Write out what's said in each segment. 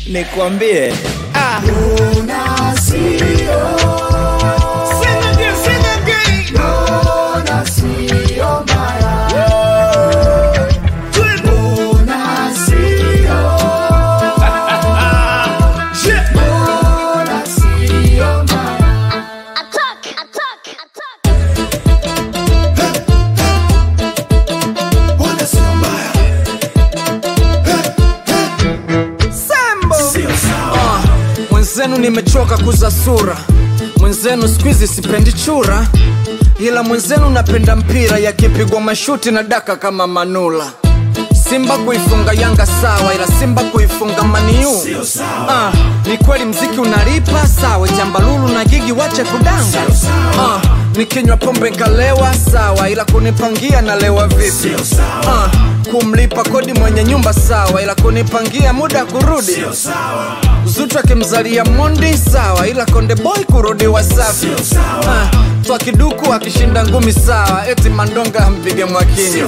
nikwambie ah. Attack! Attack! Attack! Ah, mwenzenu nimechoka kuza sura mwenzenu skuizi sipendi chura ila mwenzenu napenda mpira yakipigwa mashuti na daka kama manula simba kuifunga yanga sawa ila simba kuifunga maniu ah, ni kweli mziki unalipa sawa jambalulu na gigi wache kudanga ah, nikinywa pombe nkalewa sawa ila kunipangia nalewa vipi ah, kumlipa kodi mwenye nyumba sawa ila kunipangia muda kurudi Zuchu akimzalia Mondi sawa, ila Konde Boy kurudi Wasafi. Ah, Twa kiduku akishinda ngumi sawa, eti Mandonga ampige Mwakinyo.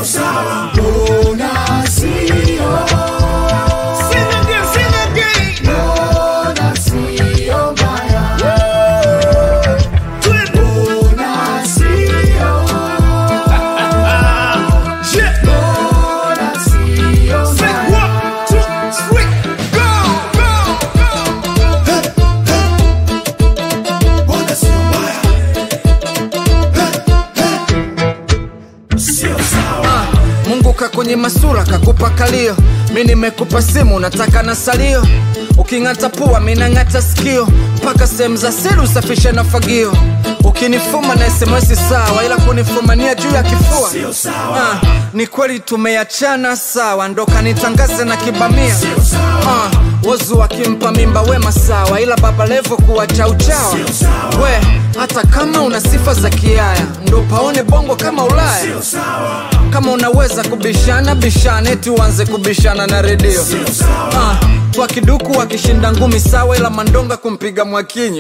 Ah, Mungu kakwenye masura kakupa kalio, mi nimekupa simu nataka na salio. Uking'ata pua mi nang'ata sikio, mpaka sehemu za siri usafishe na fagio. Ukinifuma na SMS sawa, ila kunifumania juu ya kifua ah, ni kweli tumeachana sawa, ndo kanitangaze na kibamia ah, wozu wakimpa mimba wema sawa, ila baba levo kuwacha uchawa we, hata kama una sifa za kiaya, ndo paone bongo kama Ulaya kama unaweza kubishana bishana, eti uanze kubishana na redio ah, kwa kiduku akishinda ngumi sawa, ila Mandonga kumpiga Mwakinyo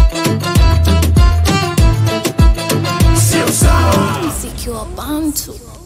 Mziki wa Bantu.